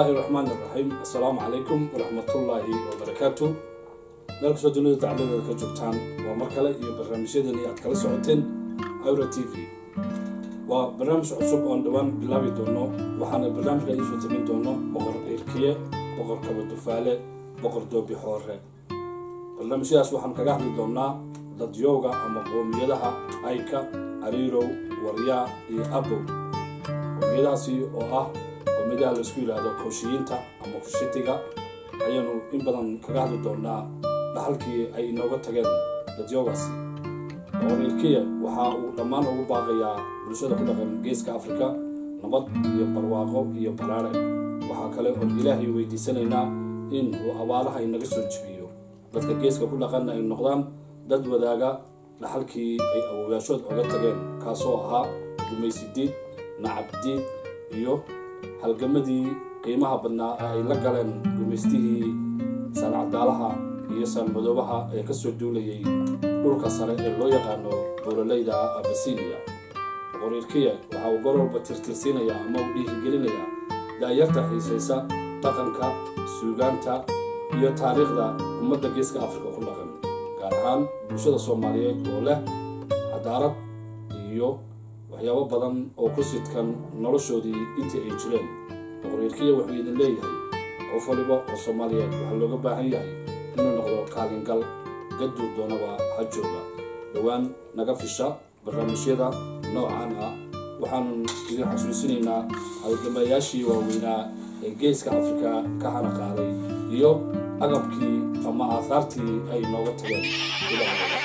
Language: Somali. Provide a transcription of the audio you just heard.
illaahi raxmaan iraxiim assalaamu calaykum waraxmatullaahi wabarakaatu meel kastoo dunida dacladeeda ka joogtaan waa mar kale iyo barnaamijyadeeni aad kala socoteen awra t v waa barnaamij cusub oon dhowaan bilaabi doono waxaana barnaamijka iisoo tabin doono boqor dheyrkiye boqor kaba dufaale boqor doobi xoore barnaamijyadaas waxaan kaga hadli doonaa dadyowga ama qoomiyadaha ayka ariirow waryaa iyo abow qoomiyadahaasi oo ah qoomiyadaha laisku yidhaahdo kooshiyiinta ama kushitiga ayaanu in badan kaga hadli doonaa dhaxalkii ay inooga tageen dadyowgaasi boqorreerkiya waxa uu dhammaan ugu baaqayaa bulshada ku dhaqan geeska afrika nabad iyo barwaaqo iyo baraare waxaa kale oon ilaahay weydiisanaynaa in uu abaaraha inaga soo jibiyo dadka geeska ku dhaqanna ay noqdaan dad wadaaga dhaxalkii ay awooyaashood oga tageen kaasoo ahaa gumaysidiid nacabdiid iyo halgamadii qiimaha badnaa ee ay la galeen gumaystihii saancadaalaha iyo saalmadoobaha ee kasoo duulayay dhulka sare ee loo yaqaano buuraleyda abasinia boqoriirkiya waxa uu gor walba tirtirsiinayaa ama uu dhiirigelinayaa daayarta xiisaysa dhaqanka suugaanta iyo taariikhda ummadda geeska afrika ku dhaqan gaar ahaan bulshada soomaaliyeed oo leh xadaarad iyo waxyaabo badan oo ku sidkan noloshoodii intii ay jireen boqoriirkiya wuxuu idin leeyahay qof waliba oo soomaaliyeed waxaa looga baahan yahay inuu noqdo kaalingal gaduu doonaba ha jooga dhowaan naga fisha barnaamijyada noocan ah waxaanu idin xasuusinaynaa halgamayaashii waaweynaa ee geeska afrika ka hana qaaday iyo agabkii ama aahaartii ay nooga tageen